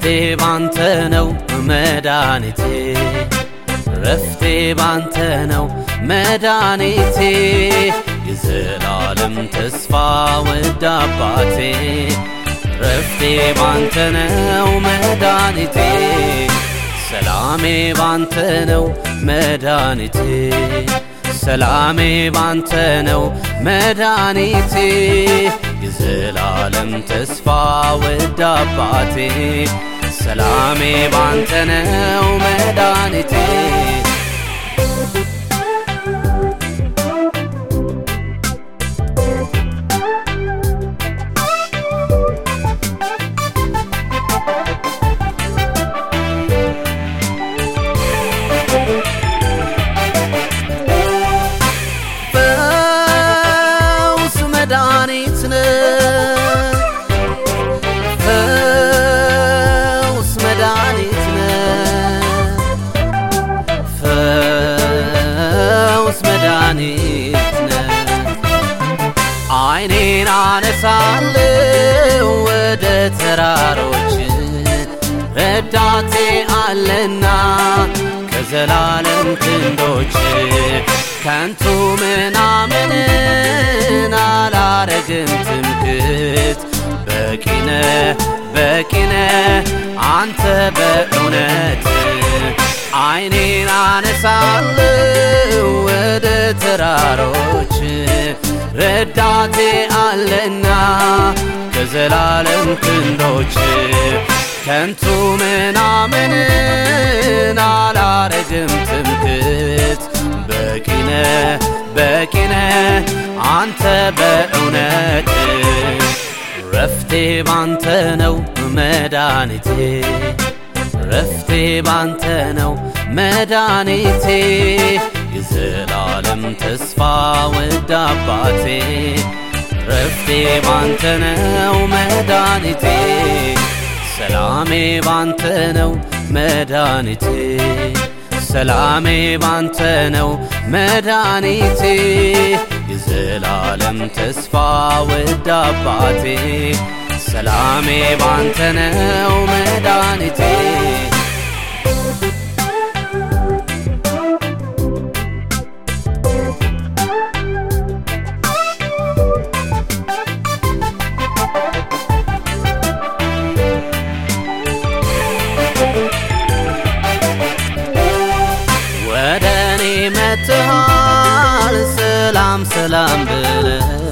ባንተ ነው መድኃኒቴ ረፍቴ ባንተ ነው መድኃኒቴ የዘላለም ተስፋ ወድ አባቴ ረፍቴ ባንተ ነው መድኃኒቴ ሰላሜ ባንተ ነው መድኃኒቴ ሰላሜ ባንተ ነው መድኃኒቴ የዘላለም ተስፋ ወድ አባቴ ሰላሜ ባንተ ነው መድኃኒቴ ፈውስ መድኃኒት ነህ ፈውስ መድኃኒት ነህ ፈውስ መድኃኒት ነህ አይኔን አነሳለሁ ወደ ተራሮች ረዳቴ አለና ከዘላለም ክንዶች ከንቱ ምናምንን አላረግም ትምክት በቂነ በቂነ አንተ በእውነት አይኔን አነሳለሁ ወደ ተራሮች ረዳቴ አለና ከዘላለም ክንዶች ከንቱ ምናምንን አላረግም ትምክት በቂነ በቂነ አንተ በእውነት ረፍቴ ባንተ ነው መድኃኒቴ ረፍቴ ባንተ ነው መድኃኒቴ የዘላለም ተስፋ ወድ አባቴ ረፍቴ ባንተ ነው መድኃኒቴ ሰላሜ ባንተ ነው መድኃኒቴ ሰላሜ ባንተ ነው መድኃኒቴ የዘላለም ተስፋ ወድ አባቴ ሰላሜ ባንተ ነው መድኃኒቴ ወደ እኔ መጥተሃል ሰላም ሰላም ብለ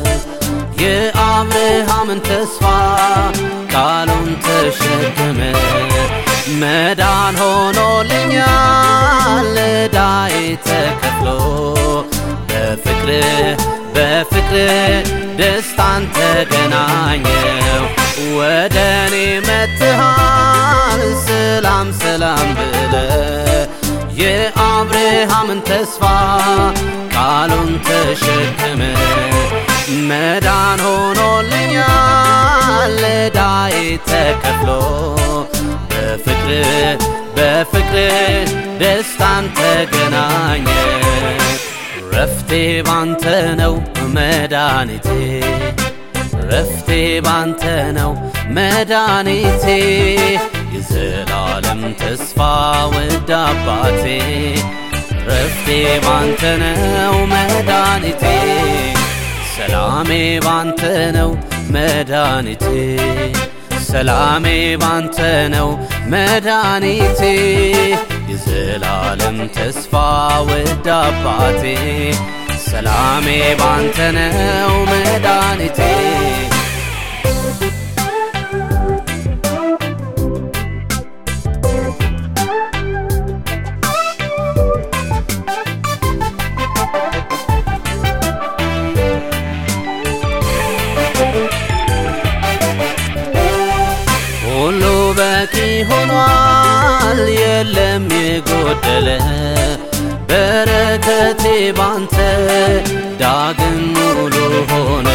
የአብርሃምን ተስፋ ቃሉን ተሸክመ መዳን ሆኖልኛል ዕዳዬ ተከፍሎ በፍቅር በፍቅር ደስታን ተገናኘው ወደ እኔ መጥተሃል ሰላም ሰላም ብለ የአብርሃምን ተስፋ ቃሉን ተሸክመ መዳን ሆኖልኛል ዕዳዬ ተከፍሎ በፍቅር በፍቅር ደስታን ተገናኘ ረፍቴ ባንተ ነው መድኃኒቴ ረፍቴ ባንተ ነው መድኃኒቴ የዘላለም ተስፋ ወድ አባቴ ረፍቴ ባንተ ነው መድኃኒቴ ሰላሜ ባንተ ነው መድኃኒቴ ሰላሜ ባንተ ነው መድኃኒቴ የዘላለም ተስፋ ወድ አባቴ ሰላሜ ባንተ ነው መድኃኒቴ ሁሉ በቂ ሆኗል የለም የጎደለ በረከቴ ባንተ ዳግም ሙሉ ሆነ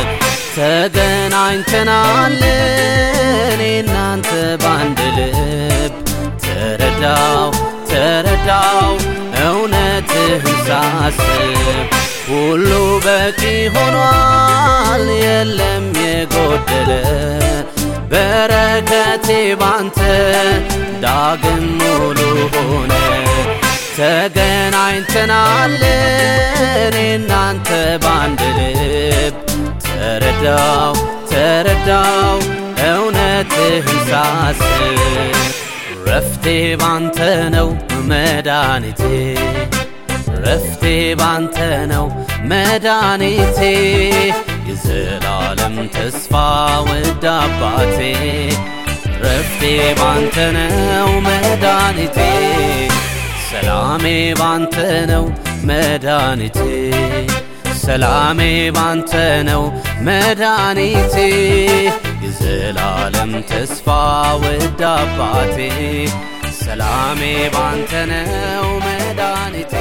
ተገናኝተናል እኔ እናንተ ባንድ ልብ ተረዳው ተረዳው እውነትህን ሳስብ ሁሉ በቂ ሆኗል የለም የጎደለ በረከቴ ባንተ ዳግም ሙሉ ሆነ። ተገናኝተናል እኔ እናንተ ባንድ ልብ ተረዳው ተረዳው እውነትህን ሳስብ ረፍቴ ባንተ ነው መድኃኒቴ ረፍቴ ባንተ ነው መድኃኒቴ የዘላለም ተስፋ ውድ አባቴ ረፍቴ ባንተ ነው መድኃኒቴ ሰላሜ ባንተ ነው መድኃኒቴ ሰላሜ ባንተ ነው መድኃኒቴ የዘላለም ተስፋ ውድ አባቴ ሰላሜ ባንተ ነው መድኃኒቴ